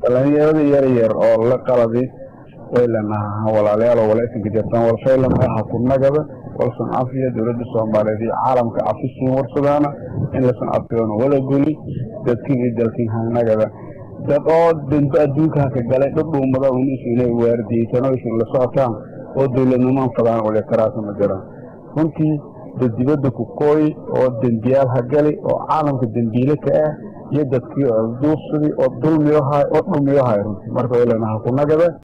dhalinyarada yar yar oo la qaladi waylenaha walaalayaal walaysanka jirtaan walfaylan aha ku nagada walsan cafiya dowladda soomaaliyeed iyo caalamka cafisiin warsadaana in lasan cafiyoona wala guli dadkin iyo dalkin hanagada dad oo danba adduunka haka galay dhudhuumada unis inay waardiyeysan oo isin la socotaan oo dowladnimaan fadaan waliakaraasa ma jiraan runtii dad dibadda ku kooyi oo dembiyaal ha gali oo caalamka dembiile ka ah iyo dadkii duursadii oo dulmiyohay oo dhumiyohay runtii marka waylenaha ku nagada